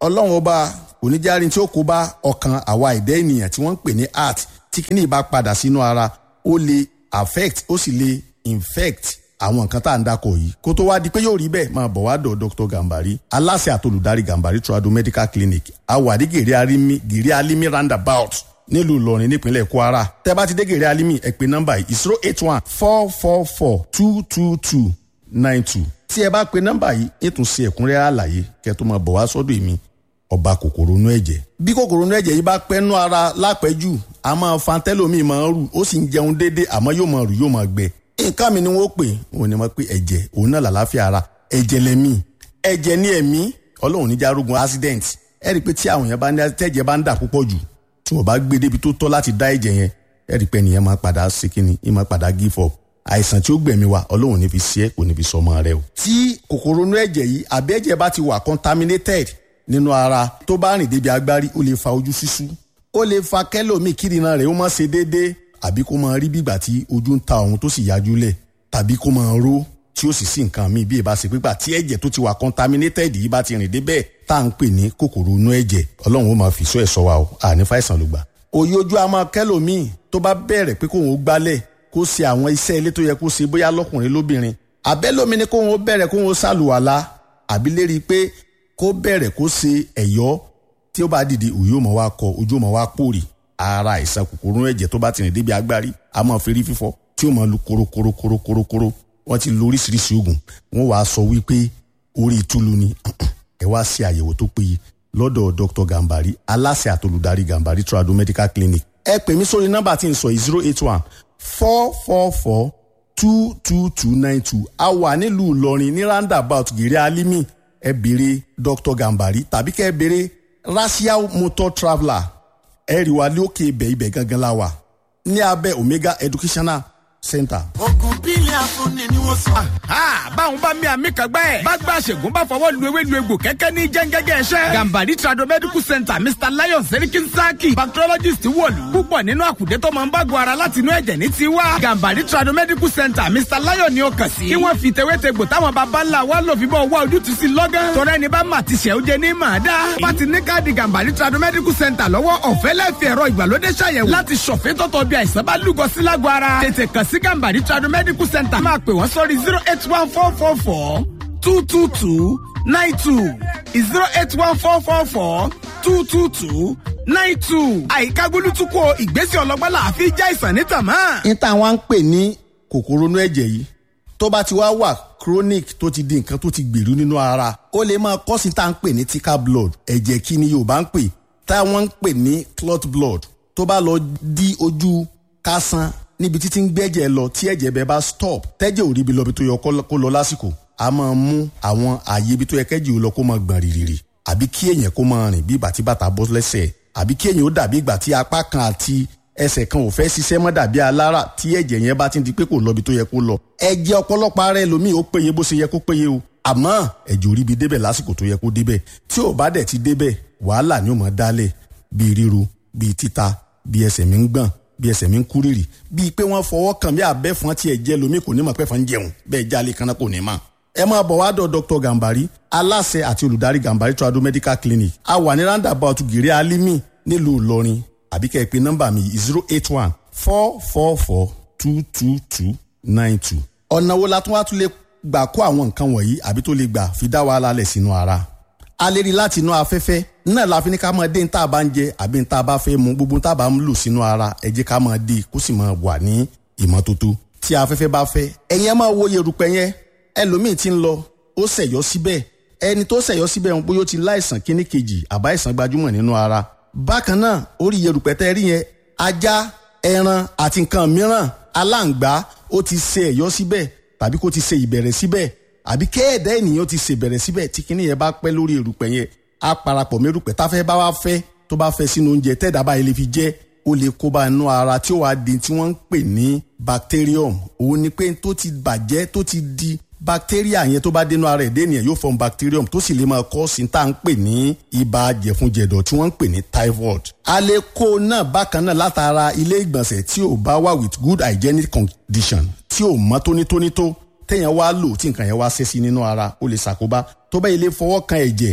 ọlọ́run ọba kò ní járin tí ó kó bá ọkàn àwa ẹ̀dá ènìyàn tí wọ́n ń pè ní heart tí kíní bá padà sínú ara ó lè affect ó sì lè infect àwọn nǹkan tá à ń dakọ̀ yìí kó tó wá di pé yóò rí bẹ́ẹ̀ máa bọ̀ wá dọ̀ dr gambari aláṣẹ àtolùdarí gambari trado medical clinic awàdí gèrè alimi gèrè alimi roundabout nílùú ìlọrin nípínlẹ̀ kwara tẹ́ bá ti dé gèrè alimi ẹ pè nọ́mbà yìí zero eight one four four four two two two nine two tí ẹ bá pe nọ́mbà yìí ètò sí ẹ̀kúnrẹ́rẹ́ àlàyé kẹ́ tó máa bọ̀ wá sọ́dọ̀ èmi ọba kòkòrò inú ẹ̀jẹ̀ bí kòkòrò inú ẹ̀jẹ̀ yìí bá pẹ́ nú ara lápẹ́jù a máa fa tẹ́lómìn máa ń rù ó sì ń jẹun déédéé àmọ́ yóò máa rù yóò máa gbẹ nǹkan mi ni wọ́n pè òun ni wọ́n pè ẹ̀jẹ̀ òun náà làlàáfíà ara ẹ̀jẹ̀ lẹ́mí ẹ̀jẹ̀ ní ẹ̀mí ọlọ́run ní járógun accident ẹ rí i pé tí àwọn yẹn bá ní tẹ́jẹ̀ bá ń dà púpọ̀ jù tí wọ́n bá gbé débi tó tọ́ láti dá ẹ̀jẹ̀ yẹn ẹ rí i pé ẹnìyẹn máa padà ṣe kíni ẹ máa padà give up àìsàn tí ó gbẹ̀mí wa ọlọ́run ní fi ṣe é kò ní fi sọ ọmọ rẹ o. tí kòkòrò inú ẹ̀jẹ̀ yìí àbí ẹ̀jẹ̀ bá ti wà contaminated nínú ara tó bá rìn débi agbárí ó lè fa ojú ṣíṣú ó lè fa kẹ́lòmíì kírìnà rẹ̀ ó má ṣe déédéé àbí kó máa rí bígbà tí ojú ń ta òun tó sì yájú lẹ̀ tàbí kó máa ró tí ó sì sí nǹkan míì bí ìbá ṣe pípa tí ẹ̀jẹ̀ tó ti wà contaminated yìí bá ti rìn débẹ̀ tá à ń pè ní kòkòrò inú ẹ̀jẹ̀ ọlọ́run ó máa fi sọ ẹ̀ sọ wa o àní fàìsàn ló gbà. òye ojú a máa kẹ́lòmíì tó bá bẹ̀rẹ̀ pé kóun ó gbálẹ̀ kó ṣe àwọn iṣẹ́ ilé tó yẹ kó ṣe bóyá lọ́kùnrin lóbìnrin àbẹ́lómi ni kóun ó bẹ̀rẹ̀ kóun ó ṣàlùwàlá àbí lérí pé kó bẹ̀rẹ̀ kó ṣe ẹ̀yọ́ tí ó bá dìde òye ó máa wá kọ ojú ó máa wá pòrì ara àìsàn kòkòrò ẹ̀jẹ̀ tó bá ti rìn débi agbárí a máa fi rí fífọ́ tí ó máa lu korokorokorokorokoro wọ́n ti lo oríṣiríṣi oògùn wọ́n wàá sọ wípé orí ìtúlu ni ẹ wá ṣe àyẹ̀wò tó péye lọ́dọ̀ dr gambari aláṣẹ àtolùdarí gambari trado medical clinic ẹ pè mí sórí nọ́mbà tí n sọ yìí zero eight one four four four two two two nine two a wà nílùú ìlọrin ní roundabout gèrè alimi ẹ béèrè dr gambari tàbí kẹ́ ẹ béèrè racial motor traveller ẹ rí wa lókè ibẹ̀ ibẹ̀ gangan la wà ní abẹ́ omega educational center. ogun bílẹ̀ afúnni ni wọ́n sọ. báwọn bá mi àmì kan gbẹ́. bá gba àṣègùn bá fọwọ́ lu ewé lu egbò kẹ́kẹ́ ní jẹ́ngẹ́gẹ́ ẹ̀ṣẹ́. gambari trado medical center mr lion serikin saki bacteriologist wọ̀lú. púpọ̀ nínú àkùdé tó máa ń bá go ara láti inú ẹ̀jẹ̀ ní tiwa. gambari trado medical center mr lion ni ó kàn sí. kí wọ́n fi tewétegbò táwọn baba ńlá wa lò fi bọ́ wá ojútùú sí lọ́gán. tọ́rẹ́ ni bá mà ti ṣẹ̀ ó jẹ ní màá dá. bá ti ní káàdì gambari trado medical center lọ́wọ́ ọ̀fẹ́ lẹ́fẹ̀ẹ́ ẹ̀rọ ìgbàlódé ṣàyẹ̀wò láti ṣọ̀fẹ́ tọ́tọ̀ bí àìsàn bá lúgọ sí lágọ̀ ara. tètè kàn sí gambari trado medical center máa pè wọ́n sórí zero eight one four four four two two two nine two zero eight one four four four two two two nine two. àyíká gbólútúkọ ìgbésẹ̀ ọlọ́gbọ́n là á fi já ìsàn ní tàmá. ní táwọn ń pè ní kòkòrò inú ẹ̀jẹ̀ yìí tó bá ti wá wà chronic tó ti di nǹkan tó ti gbèrú nínú ara ó lè máa kọ́ sí tá à ń pè ní thicker blood ẹ̀jẹ̀ kí ni yorùbá ń pè táwọn ń pè ní clot blood tó bá lọ di ojú kásán níbi títí ń gbẹ́jẹ̀ lọ tí ẹ̀jẹ̀ bẹ́ẹ̀ bá stop tẹ́jẹ̀ ò ríbi lọ bí tó yẹ kó lọ lásìkò a máa mú àwọn ààyè ibi tó yẹ kẹ́jì ó lọ kó máa gbọ̀n rìrìrì àbí kí èèyàn kó máa rìn bí ìgbà tí bàtà bọ́ lẹ́sẹ̀ àbí kí èèyàn ó dàbí ìgbà tí apá kan àti ẹsẹ̀ kan ò fẹ́ ṣiṣẹ́ mọ́ dàbí alára tí ẹ̀jẹ̀ yẹn bá ti di pé kò lọ bí tó yẹ kó lọ ẹ̀jẹ̀ ọ̀pọ̀lọpọ̀ ara ẹlòmíì ó péye bó ṣe yẹ kó péye o àmọ́ ẹ̀jẹ̀ ò ríbi débẹ̀ lásìkò tó yẹ kó débẹ̀ tí ò bá dẹ̀ ti débẹ̀ wàhálà ni ó máa dálẹ̀ bíi ríru bíi títa bíi ẹsẹ̀ mi ń gbọ̀n bí ẹsẹ̀ mi ń kú rírì bíi pé wọ́n fọwọ́ kàn bí abẹ́fọn tí ẹ jẹ́ lomi kò ní mọ̀ pé fọ́n jẹun bẹ́ẹ̀ jálè kanna kò ní mọ̀. ẹ máa bọ̀ wá dọ̀ dr gambari aláṣẹ àti olùdarí gambari trado medical clinic a wà ní roundabout gèrè alimi nílùú ìlọrin àbí kẹ́ ẹ pé nọ́mbà mi zero eight one four four four two two two nine two. ọ̀nà wo la tún wá tún lè gbà kó àwọn nǹkan wọ̀nyí àbí tó lè gbà fi dá wàhálà lẹ̀ sínú ara a lè rí láti inú afẹ́fẹ́ náà la fi ní ká máa dé ní tá a bá ń jẹ àbí ní tá a bá fẹ́ mu gbogbo tá a bá ń lò sínú ara ẹ jẹ́ ká máa dé kó sì máa wà ní ìmọ́tótó tí afẹ́fẹ́ bá fẹ́ ẹ̀yin ẹ máa wo yerùpẹ̀ yẹn ẹlòmíì ti ń lọ ó ṣẹ̀yọ́ síbẹ̀ ẹni tó ṣẹ̀yọ́ síbẹ̀ ń bóyá ó ti láìsàn kíní kejì àbá ìsàn gbajúmọ̀ nínú ara bákan náà orí yerùpẹ̀ tẹ́ rí yẹn ajá ẹran àti nǹkan mìíràn aláǹgbá ó ti ṣe ẹ̀yọ́ síbẹ̀ tàbí kó ti ṣe ìbẹ̀rẹ̀ síbẹ̀ àbí kéèdè ènìyàn ti ṣèbẹ̀rẹ̀ síbẹ̀ tí kinní yẹn bá pẹ́ lórí erùpẹ̀ yẹn á parapọ̀ mẹ́rùpẹ̀ táfẹ́ bá wá fẹ́ tó bá fẹ́ sínú oúnjẹ tẹ́ẹ̀dá báyìí lè fi jẹ́ ó lè kó bá inú ara tí ó wàá di tí wọ́n ń pè ní bacterium òun ni pé tó ti bàjẹ́ tó ti di bacteria yẹn tó bá dénú ara ẹ̀dẹ́ ènìyàn yóò form bacterium tó sì lè máa kọ́ sí tá à ń pè ní ibà jẹ̀funjẹ̀dọ̀ tí wọ́n ń pè ní typhoid. a lè kó náà bákan náà látara ilé ìgbọ̀nsẹ̀ tí ò bá wà with good hygienic condition tí ò mọ́ tónítóní tó téèyàn wá lò tí nǹkan yẹn wá ṣẹ́ sí nínú ara ó lè ṣàkóbá tó bá ilé fọwọ́ kan ẹ̀jẹ̀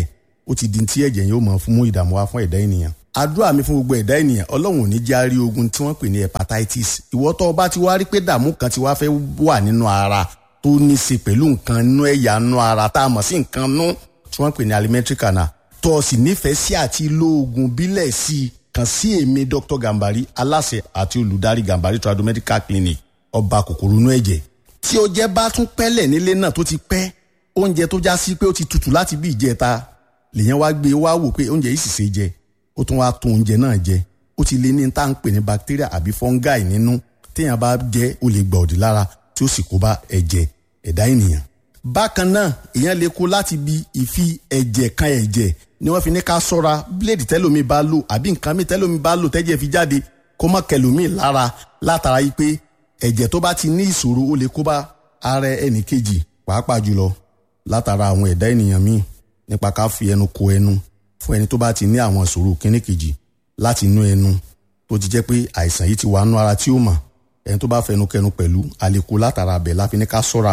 ó ti di ti ẹ̀jẹ̀ yóò mọ̀ fún mú ìdààmú wá fún ẹ̀dá ènìyàn àdúrà mi fún gbogbo ẹ̀dá ènìyàn ọlọ́run ò ní jẹ́ àárí ogun tí wọ́n pè ní hepatitis ìwọ tó o bá ti wá rí pé dààmú kan ti wá fẹ́ wà nínú ara tó ní í ṣe pẹ̀lú nǹkan nú ẹ̀yà nú ara tá a mọ̀ sí nǹkan nú tí wọ́n pè ní alimentary canal tó o sì nífẹ̀ẹ́ sí àti lo oògùn bílẹ̀ sí i kàn sí èmi dr gambari aláṣẹ àti olùdarí gambari tradomedical clinic ọba kòkòrò inú ẹ̀jẹ̀ tí o jẹ́ bá tún pẹ́lẹ̀ nílé náà tó ti pẹ́ oúnjẹ tó já sí pé ó ti tutù láti bí ìjẹta lèyàn wá gbé wá wò pé oúnjẹ yìí sì ṣe jẹ ó tún wá tún oúnjẹ náà jẹ ó ti lé ní tá à ń pè ní bacteria àbí fungi nínú téèyàn bá jẹ ó lè gbà òdì lára tí ó sì kó bá ẹ̀jẹ̀ ẹ̀dá ènìyàn. bákan náà èèyàn lè kó láti bi ìfi ẹ̀jẹ̀ kan ẹ̀jẹ̀ ni wọ́n fi ní ká sọ́ra bíléèdì tẹ́lómi bá lò àbí nǹkan mi tẹ́lómi bá lò tẹ́jẹ̀ fi jáde kó má kẹlòmí lára látara yìí pé ẹ̀jẹ̀ tó bá ti ní ìṣòro ó lè kó bá ara ẹnì kejì pàápàá jùlọ látara àwọn ẹ̀dá ènìyàn míì nípa ká fi ẹnu ko ẹnu fún ẹni tó bá ti ní àwọn ìṣòro kíní kejì láti inú ẹnu tó ti jẹ́ pé àìsàn yìí ti wà nú ara tí ó mọ̀ ẹni tó bá fẹnu kẹnu pẹ̀lú àlékò látara abẹ láfi ní ká sọ́ra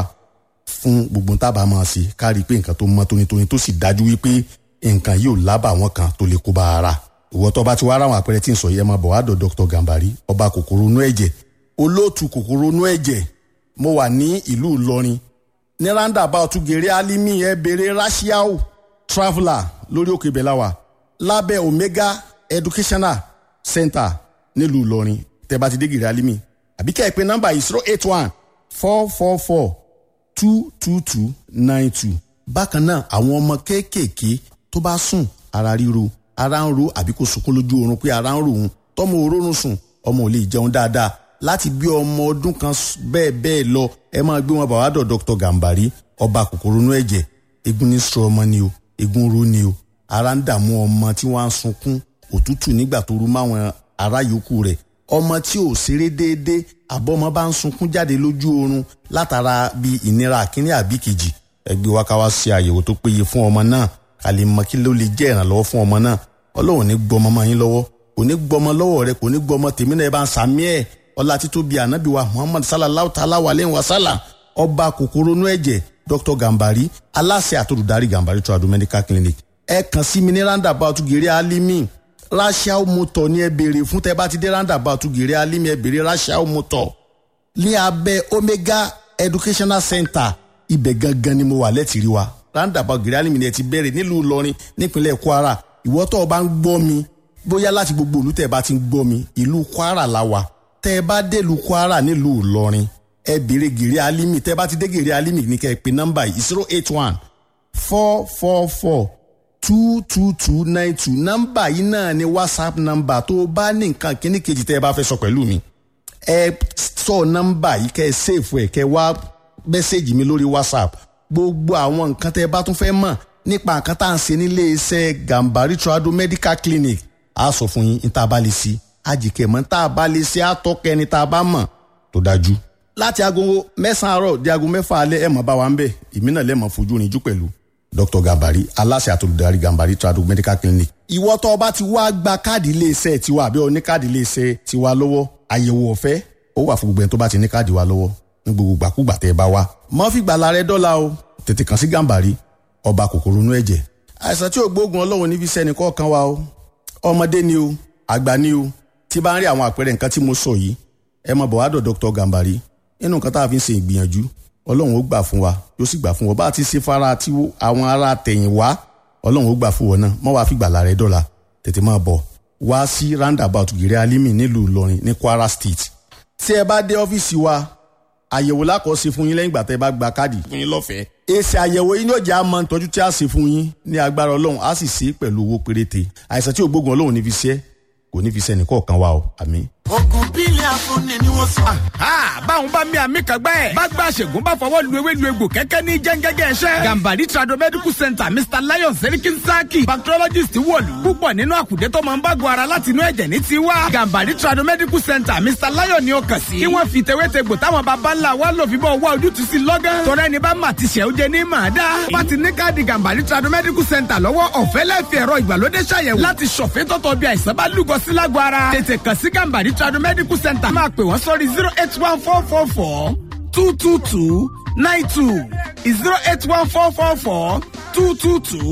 fún gbogbo tábà máa ṣe ká rí i pé nǹkan tó mọ́ tónítóní tó sì dájú wípé nǹkan yóò lábà wọn kan tó lè kó bá ara ìwọ tó bá ti wá ráwọn àpẹẹrẹ tí ń sọ yẹ máa bọ̀ wá dọ̀ dr gambari ọba kòkòrò inú ẹ̀jẹ̀ olóòtú kòkòrò inú ẹ̀jẹ̀ mo wà ní ìlú ìlọrin ní roundabout gèrè alimi ẹ bèrè rashiao traveller lórí òkè bẹ̀láwà lábẹ́ omega educational center nílùú ìlọrin tẹ́ bá ti dé gèrè alimi àbí kẹ́ ẹ pé nọ́mbà yìí zero eight one four four four two two two nine two bákan náà àwọn ọmọ kéékèèké tó bá sùn ara ríro ara ń ro àbí kò sunkún lójú oorun pé ara ń ro òun tọmọ òórùn sùn ọmọ ò lè jẹun dáadáa láti bí ọmọ ọdún kan bẹ́ẹ̀ bẹ́ẹ̀ lọ ẹ máa gbé wọn bàwádọ̀ dr gambari ọba kòkòrò inú ẹ̀jẹ̀ egun ní sọ ọmọ ni o egun ro ni o ara ń dààmú ọmọ tí wọ́n á sunkún òtútù nígbà tó rú máwọn ará yòókù rẹ̀ ọmọ tí ò ṣeré déédéé àbọ̀mọ bá ń sunkún jáde lójú oorun látara bí ìnira àkíní àbí kejì ẹgbẹ́ wa ká wá ṣe àyẹ̀wò tó péye fún ọmọ náà ká lè mọ kí ló lè jẹ́ ìrànlọ́wọ́ fún ọmọ náà ọlọ́run ní gbọmọ mọ́ yín lọ́wọ́ kò ní gbọmọ lọ́wọ́ rẹ kò ní gbọmọ tèmi náà ẹ bá ń sàmí ẹ̀ ọlá títóbi ànábì wa muhammad sallallahu ta'ala wa lẹ́yìn wa sálà ọba kòkòrò inú ẹ̀jẹ̀ dr gambari aláṣẹ àtòlùdarí gambari trado medical clinic ẹ kàn sí mi ní roundabout gèrè alimi rachel motor ní ẹ béèrè fún tẹ bá ti dé roundabout gèrè alimi ẹ béèrè rachel motor ní abẹ́ omega educational center ibẹ̀ gangan ni mo wà lẹ́tìrí wa roundabout gèrè alimi ni ẹ ti bẹ̀rẹ̀ nílùú ìlọrin nípínlẹ̀ kwara ìwọ tó o bá ń gbọ́ mi bóyá láti gbogbo ìlú tẹ̀ bá ti ń gbọ́ mi ìlú kwara la wà tẹ́ ẹ bá délùú kwara nílùú ìlọrin ẹ béèrè gèrè alimi tẹ́ ẹ bá ti dé gèrè alimi ní kẹ́ ẹ pè nọ́mbà yìí zero eight one four four four two two two nine two nọ́mbà yìí náà ni whatsapp nọ́mbà tó o bá ní nǹkan kíní kejì tẹ́ ẹ bá fẹ́ sọ pẹ̀lú mi ẹ sọ nọ́mbà yìí kẹ́ ẹ sèfù ẹ kẹ́ ẹ wá mẹ́sẹ̀gì mi lórí whatsapp gbogbo àwọn nǹkan tẹ́ ẹ bá tún fẹ́ mọ̀ nípa nǹkan tá à ń ṣe nílé iṣẹ́ gambari trado medical clinic a sọ fún yín ní tá a bá lè ṣe àjìkẹ́ mọ́ tá a bá lè ṣe àtọ́kẹ́ ni tá a bá mọ̀ tó dájú. láti aago mẹ́sàn-án àárọ̀ di aago mẹ́fà alẹ́ ẹ̀ mọ̀ bá wa ń bẹ̀ èmi náà lẹ́mọ̀ fojú rinjú pẹ̀lú dr gambari aláṣẹ àtolùdarí gambari trado medical clinic. ìwọ tó o bá ti wá gba káàdì iléeṣẹ́ tiwa àbí o ní káàdì iléeṣẹ́ tiwa lọ́wọ́ àyẹ̀wò ọ̀fẹ́ ó wà fún gbogbo ẹni tó bá ti ní káàdì wa lọ́wọ́ ní gbogbo gbàkúgbà tẹ́ ẹ bá wa. mọ́ fi gbàlà rẹ dọ́là o tètè kàn sí gambari ọba kòkòrò inú ẹ̀jẹ̀. àìsàn tí ò gbóògùn ọlọ́run níbi iṣẹ́ nìkan kan wa o ọmọdé ni o àgbà ni o tí bá ń rí àwọn àpẹẹrẹ nǹkan tí mo sọ yìí ẹ mọ bọ̀ wá dọ̀ dr gambari nínú nǹkan tá a fi ń ṣe ìgbìyànjú ọlọ́run ó gbà fún wa yóò sì gbà fún wọn bá a ti ṣe fara tí àwọn ará tẹ̀yìn wá ọlọ́run ó gbà fún wọn náà mọ́ wàá fi gbàlà rẹ dọ́là tètè máa bọ̀ wá sí roundabout gèrè alimi nílùú ìlọrin ní kwara state tí ẹ bá dé ọ́fíìsì wa àyẹ̀wò lákọ̀ọ́sí fún yín lẹ́yìn ìgbà tẹ́ ẹ bá gba káàdì fún yín lọ́fẹ̀ẹ́. èsì àyẹ̀wò yín yóò jẹ́ àmọ́ ìtọ́jú tí a ṣe fún yín ní agbára ọlọ́run á sì ṣe é pẹ̀lú owó péréte àìsàn tí ògbógun ọlọ́run ní fi ṣe kò ní fi ṣe ẹnìkọ̀ọ̀kan wa o àmín. ogun bílẹ̀ afúnni ni wọ́n sọ. báwọn bá mi àmì kan gbẹ́. bá gba àṣègùn bá fọwọ́ lu ewé lu egbò kẹ́kẹ́ ní jẹ́ngẹ́gẹ́ ẹ̀ṣẹ́. gambari trado medical center mr lion serikin saki bacteriologist wọ̀lú. púpọ̀ nínú àkùdé tó máa ń bágun ara láti inú ẹ̀jẹ̀ ní tiwa. gambari trado medical center mr lion ni ó kàn sí. kí wọ́n fi tewétegbò táwọn baba ńlá wa lò fi bọ́ wá ojútùú sí lọ́gán. tọrẹ ni bá mà ti ṣẹ́ ó jẹ ní màá dá. bá ti ní káàdì gambari trado medical center lọ́wọ́ ọ̀fẹ́ lẹ́fẹ̀ẹ́ ẹ̀rọ ìgbàlódé ṣàyẹ̀wò láti ṣọ̀fẹ́ tọ́tọ̀ bí àìsàn bá lúgọ sí lágọ̀ ara. tètè kàn sí gambari trado medical center máa pè wọ́n sórí zero eight one four four four two two two nine two zero eight one four four four two two two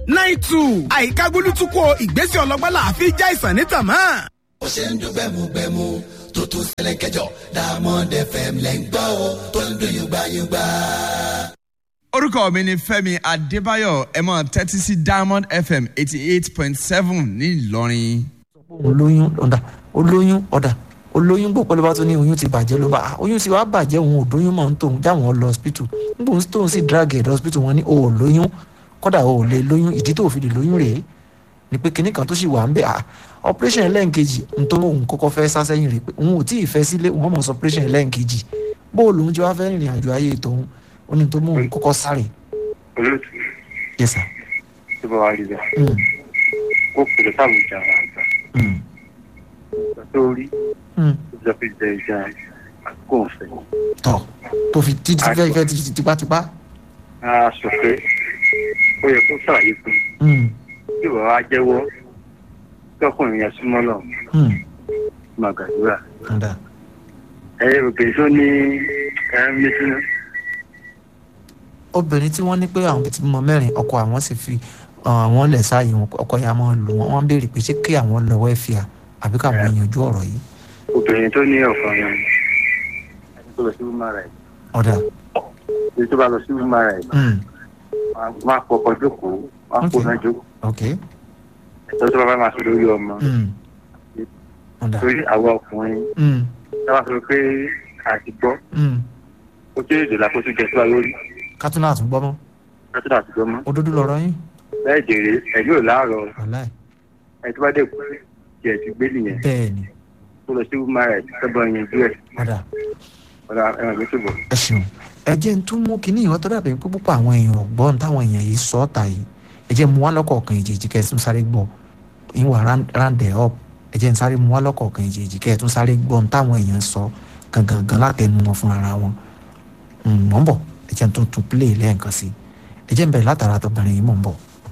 nine two àyíká gbólútúkọ ìgbésẹ̀ ọlọ́gbọ́n làáfi já ìsàn nítàn mọ́. ó ṣe ń dún gbẹmugbẹmu tó tún ṣẹlẹ̀ kẹjọ diamond fm lẹ́ ń gbọ́ o tó ń dún yùgbàyùgbà. orúkọ mi ni fẹmi adébáyọ ẹ mọ tẹtí sí diamond fm eighty eight point seven ní ìlọrin. olóyún ọ̀dà olóyún ọ̀dà olóyún gbọ́ pẹ́lú bá tó ní oyún ti bàjẹ́ ló bá "Ah, oyún ti wá bàjẹ́ òun ò dóyún mọ̀ ń tòun jáwọn lọ hospital nígbà òun tóun sì drag ẹ̀ lọ hospital wọn ní o ò lóyún kódà o ò lè lóyún ìdí tó fi lè lóyún rèé ni pé kinní kan tó sì wà ń bẹ̀ ah operation ẹlẹ́ǹkejì nítorí òun kọ́kọ́ fẹ́ sá sẹ́yìn rèé pé òun ò tí ì fẹ́ sílé òun mọ̀ sọ operation ẹlẹ́ǹkejì bóòlù òun jẹ́ wá fẹ́ rìnrìn àjò ayé tòun ó ní tó mú òun kọ́kọ́ sáré olóòtú yes sir tó bá wà rí bẹ́ẹ̀ Mm, kó pèrè sáwùjọ àwọn àgbà mm, ìgbà tó rí mm. tó jọ pé jẹ ìjà àkókò ọ̀fẹ́ tọ́ tó fi títí fẹ́ fẹ́ títí tipátipá a sọ pé ó yẹ kó sàlàyé fún un Mm, tí ìwà wa jẹ́wọ́ kí ọkùnrin yẹn súnmọ́ lọ mm, máa gbàdúrà ọ̀dà ẹ̀yẹ òkè tó ní ẹ̀rọ mẹ́sìnà obìnrin tí wọ́n ní pé àwọn ti mọ mẹ́rin ọkọ àwọn sì fi uh, àwọn lẹ̀ sáàyè wọn ọkọ ya máa lù wọ́n wọ́n béèrè pé ṣé kí àwọn lọ wẹ́fìà àbí káwọn yanjú ọ̀rọ̀ yìí obìnrin tó ní ọ̀kan yẹn ẹni tó lọ sí woman right ọ̀dà èyí tó bá lọ sí woman right mm, máa pọkọ jókòó máa kó náà jókòó ok ẹ̀tọ́ tó bá bá máa sọ lórí ọmọ mm, ọ̀dà torí àwọn ọkùnrin mm, táwa sọ pé àti gbọ́ mm. ó jẹ́ èdè lápótó jẹ síwá lórí kátúnà àtúngbọ́ mọ́ lọ́tọ́ àti gbọ́ mọ́ òdodo lọ̀rọ̀ yín bẹ́ẹ̀ jèrè ẹ̀mí ò láàárọ̀ wàláì ẹ̀ tó bá dé kú jẹ̀ ti gbé nìyẹn bẹ́ẹ̀ ni tó lọ sí woman right tọ́gbọ́n yẹn jú ẹ̀ ọ̀dà ọ̀dà ẹ̀wọ̀n gbé tó bọ̀. ẹ ṣeun ẹ jẹ́ ń tún mú kínní ìwọ́n tó dàbí pé púpọ̀ àwọn èèyàn ọ̀gbọ́n táwọn èèyàn yìí sọ ọ́ ta yìí ẹ jẹ́ mú wá lọ́kọ̀ọ̀kan ìjèjì kẹ́ ẹ tún sáré gbọ́ ìwà rándẹ̀ up ẹ jẹ́ ń sáré mú wá lọ́kọ̀ọ̀kan ìjèjì kẹ́ ẹ tún sáré gbọ́ ohun táwọn èèyàn sọ gangan gan látẹnu wọn fún ara wọn Mm, mọ̀ ń bọ̀ ẹ jẹ́ ń tún tún play lẹ́ẹ̀kan sí ẹ jẹ́ ń bẹ̀rẹ̀ látara tọkùnrin yìí mọ̀ ń bọ̀.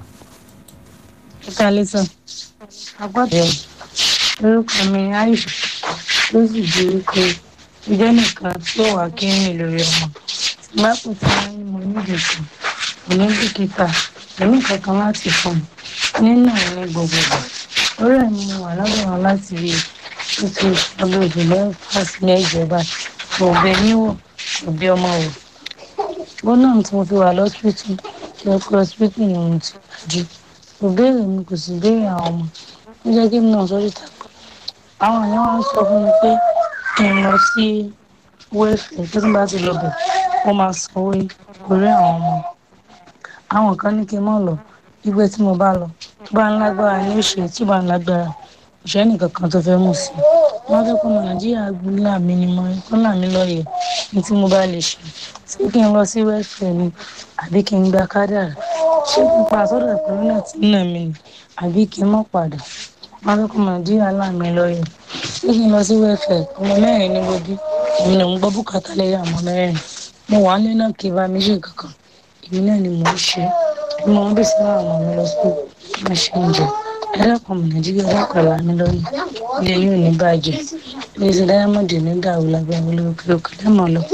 ẹ̀ka lẹ́sàn agbọ́dọ̀ orúkọ mi aisha ló sì di wípé ìjọ nìkan tí ó wà kí rìn lórí ọmọ tí bá kò tí wọ́n ní mo nídìí sí kò ní bìkítà èmi kankan láti fún un nínú ní gbogbo ìgbà orí ẹ̀ ni mo wà lọ́dọ̀ wọn láti rí i tó ti ọdún ìjìnlẹ̀ fásitì ìjọba òbẹ níwò òbí ọmọ wò gbọ́nà tí mo fi wà lọ́sítítù tí ọkọ̀ lọ́sítítù ni mo ti wájú kò béèrè mi kò sì béèrè àwọn ọmọ ó jẹ́ kí mi náà sọ́jú tàkọ́ àwọn àyàn wá ń sọ fún mi pé kí n lọ sí wẹ́ẹ̀fẹ̀ tó tún bá ti lọ bẹ̀ wọ́n máa sanwó orí àwọn ọmọ àwọn kan ní kí n mọ̀ lọ gbígbé tí mo bá lọ tó bá ń lágbára ní òṣèré tí ó bá ń lágbára òṣèré nìkan kan tó fẹ́ mú sí i wọ́n fẹ́ kó ọmọ nàìjíríà gbúlà mí ni mo kó là mí lọ́yẹ̀ ní tí mo bá lè ṣe ṣé kí n lọ sí wẹ́ẹ̀fẹ̀ ni àbí kí n gba kádàrà ṣé kí n pa àsọdọ̀ ìpínlẹ̀ náà tí ń nà mí ni àbí kí n mọ̀ padà wọ́n fẹ́ kó ọmọ nàìjíríà là mí lọ́yẹ̀ ṣé kí n lọ sí wẹ́ẹ̀fẹ̀ ọmọ mẹ́rin ní gbogbo èmi náà ń gbọ́ bùkátà lẹ́yìn àmọ́ mẹ́rin mo wà nílé náà kí n bá mi ṣe kankan èmi náà ni mò ń ṣe èmi máa ń bèsè àwọn ọmọ mi lọ sí máa ṣe oúnjẹ ẹlẹ́kùn ọmọ nàìjíríà dákọ̀ là mí lọ́yẹ̀ ilé yóò ní bàjẹ́ ilé iṣẹ́ dáyámọ̀dì ní dàrú lábẹ́ àwọn olówó kí ló kọ́ lẹ́mọ̀ lọ.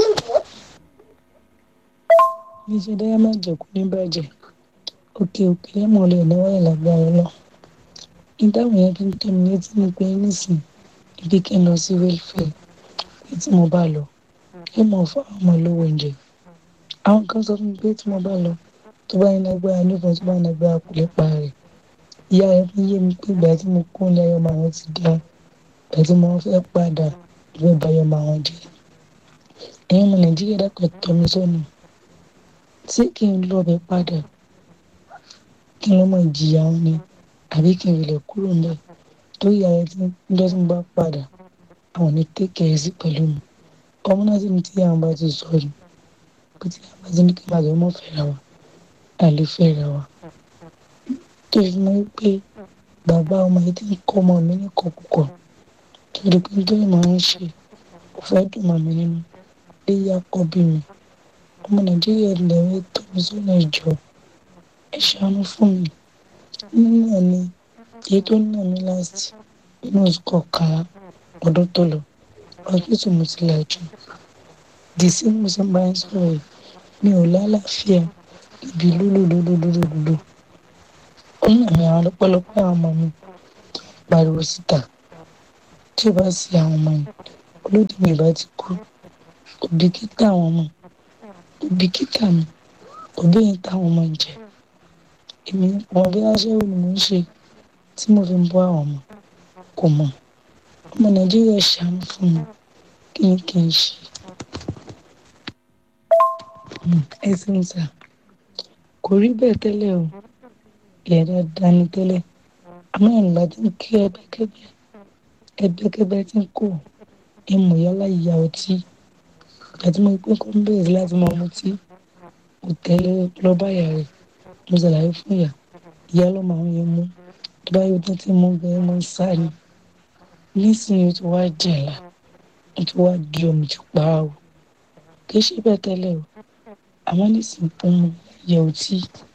ilé iṣẹ́ dáyámọ̀dì kò ní bàjẹ́ òkè òkè lẹ́mọ̀ lè náwó ẹ̀ lágbára lọ. ìdáhùn yẹn fi ń tẹ̀ mí létí ní pé nísìn ibi kí n lọ sí wẹ́lfẹ̀ pé tí mo bá lọ kí mo fún àwọn ọmọ olówó oúnjẹ. àwọn kan sọ fún mi pé tí mo bá lọ tó bá ní lágbára nífọ̀n tó bá ní lágbára kò lè pa rẹ̀ ìyá rẹ̀ fi yé mi pé ìgbà tí mo kó ní ayọ̀ máa wọn ti dá ìgbà tí mo fẹ́ padà ìfẹ́ bayọ̀ máa wọn jẹ́ ẹ̀yin ọmọ nàìjíríà dàpọ̀ tọ́ mi sọ́nà tí kí n lọ bẹ padà kí n lọ́ mọ ìjìyà wọn ni àbí kí n rìlẹ̀ kúrò ńlẹ̀ tó ìyá rẹ̀ tí níjọ́ tí mo bá padà àwọn ní tẹ́kẹ̀ẹ́ sí pẹ̀lú mi ọmọ náà sì ní tí àwọn bá ti sọ ni pé tí àwọn bá ti ní kí n bá jọ mọ́ fẹ́ra wa àlè fẹ́ra wa tó fi mọ́ pé bàbá ọmọ yìí ti ń kọ́ ọmọ mi ní kọ̀kọ̀kọ̀ torí pé nítorí màá ń ṣe kò fẹ́ dùn mọ́ mi nínú lé yá kọ́ bí mi ọmọ nàìjíríà lẹ́wọ́ tó mi sọ́nà ìjọ ẹ ṣàánú fún mi nínú ẹ̀ ni èyí tó nà mí láti inú oṣù kọkànlá ọdún tó lọ hospital mo ti làjú dìísí mo sì ń bá yín sọ̀rọ̀ yìí mi ò lálàáfíà ibi lúlúlúlúlúlú nínú mi àwọn ọlọ́pọ̀lọpọ̀ àwọn ọmọ mi pariwo síta tí ó bá sí àwọn ọmọ yìí olódì mi bá ti kú òbíkítà àwọn ọmọ òbíkítà mi òbí yìí táwọn ọmọ ń jẹ èmi ọmọ bí aṣẹ́wó ni mò ń ṣe tí mo fi ń bọ́ àwọn ọmọ kò mọ̀ ọmọ nàìjíríà ṣàánú fún mi kí ni kí n ṣe ẹ sì ń sà kò rí bẹ́ẹ̀ tẹ́lẹ̀ o ìyá dáadáa ni tẹ́lẹ̀ àmọ́ ìrìnbá tí ń kí ẹgbẹ́kẹ́gbẹ́ ẹgbẹ́kẹ́gbẹ́ tí ń kó ìmọ̀ yálà ìyá ọtí àti mo pín kọ́ ń bẹ̀rẹ̀ sí láti máa mutí mo tẹ́lẹ̀ lọ́ba ìyá rẹ̀ mo ṣàlàyé fún ìyá ìyá lọ́mọ àwọn yẹn mú tó bá yóò tán tí mo gbẹ mo ń sá ni nísìnyí ó ti wá jẹ̀la ó ti wá di omi ti pa á o kì í ṣe bẹ́ẹ̀ tẹ́lẹ̀ o àmọ́ nísìnyí ó mu ìyá ọtí